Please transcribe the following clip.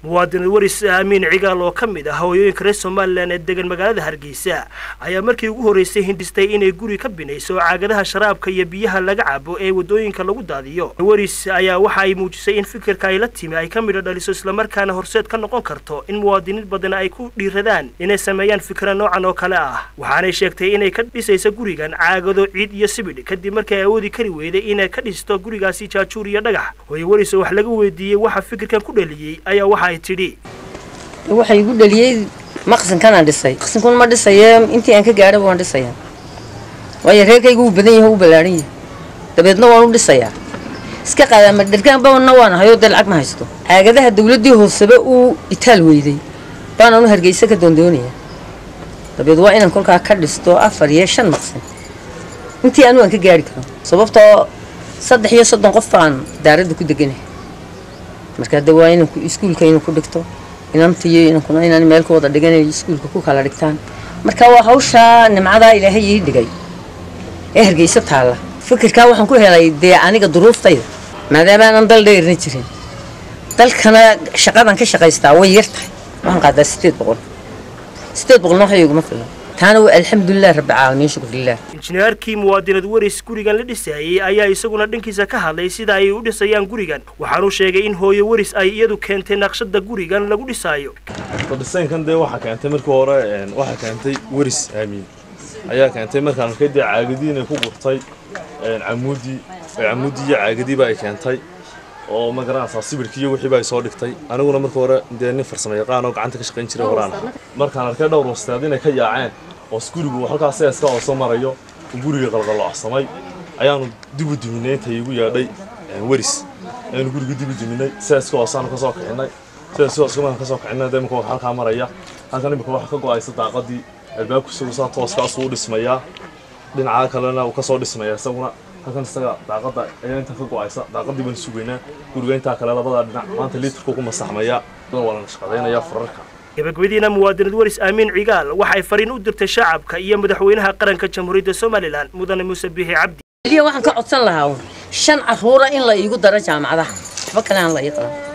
muwaadinad waris aamiin cigaal oo ka mid ah hooyooyinka reer somalilan ee degan magaalada hargeysa ayaa markii ugu horreysay hindhistay inay guri ka binayso caagadaha sharaabka iyo biyaha laga cabo ee waddooyinka lagu daadiyo waris ayaa waxa ay muujisay in fikirka ay la timi ay ka midho dhaliso islamarkaana horseed ka noqon karto in muwaadiniin badan ay ku dhiiradaan inay sameeyaan fikra noocan oo kale ah waxaanay sheegtay inay ka dhisayso gurigan caagado ciid iyo sibidh kadib markii ay awoodi kari weyday inay ka dhisto gurigaasi jaajuur iyo dhagax hooye waris oo wax laga weydiiyey waxa fikirkan ku dhaliyey ayaa waxa ay tidhi waxay igu dhaliyey maqsinkanaan dhisay maqsinkun ma dhisaye intii aan ka gaadhaba waan dhisayaa waayo reerkayga wuu badan yahay wuu ballaaran yahay dabeedna waan u dhisayaa iska qaadaama dhergaanbana waan ahayoo dee lacag ma haysto caagadaha dawladdii hooseba uu itaal weyday baananu hargeysa ka doondoonayaa dabeed waa inaan kolkaa ka dhisto afar iyo shan maqsin intii anu aan ka gaari karo sababtoo saddex iyo soddon qof baan daaradda ku deganahay marka hadda waa inanku iskuulka inuu ku dhigto inantiyo inankuna inaan meel ku wada dhiganayo iskuulka ku kala dhigtaan marka waa hawshaa nimcadaa ilaahay ii dhigay ee hargeysa taalla fikirkaa waxaan ku helay dee aniga duruuftayda maadaama aanan dal dheerna jirin dalkana shaqadan ka shaqaystaa way yar tahay waxaan qaadaa sideed boqol sideed boqolna waxa iguma filan taana waa alxamdulilah rabbi caalamiin shukrilah injineerkii muwaadinad waris gurigan la dhisayey ayaa isaguna dhankiisa ka hadlay sida ay u dhisayaan gurigan waxaanuu sheegay in hooyo waris ay iyadu keentay naqshada gurigan lagu dhisaayo dhisaynkan dee waxaa keentay markii hore waxaa keentay waris aamiin ayaa keentay markaan arkay dee caagadii inay ku gurtay camuudii camuudii iyo caagadiiba ay keentay oo ma garanaysaa sibirkii iyo wixiiba ay soo dhigtay aniguna markii hore dee nin farsamo yaqaan oo gacanta ka shaqayn jiray horaan markaan arkay dhowr wasteed inay ka yaaceen oo gurigu halkaas seeska oo soo marayo guriga qalqaloocsamay ayaanu dib u duminay intay igu yeedhay waris ayaanu guriga dib u duminay seeska hoosaanu ka soo kicinay seeska hooska markaan ka soo kicinay dee imika halkaa maraya halkan imika waxa ka go'aysa daaqadii albaabku isagu saa tooskaas uu dhismayaa dhinaca kalena uu ka soo dhismaya isaguna halkan isaga daaqada ayaa inta ka go'aysa daaqadii baan sugaynaa guriga intaa kale labada dhinac maanta liitarku ku masaxmaya waa la shaqadaynayaa fararka gabagabadiina muwaadinad waris aamiin cigaal waxay fariin u dirtay shacabka iyo madaxweynaha qaranka jamhuuriyadda somalilan mudane muuse biixi cabdi waxaan ka codsan lahaa shan caruura in la iigu daro jaamacadaha waxba kale aan la ii qaban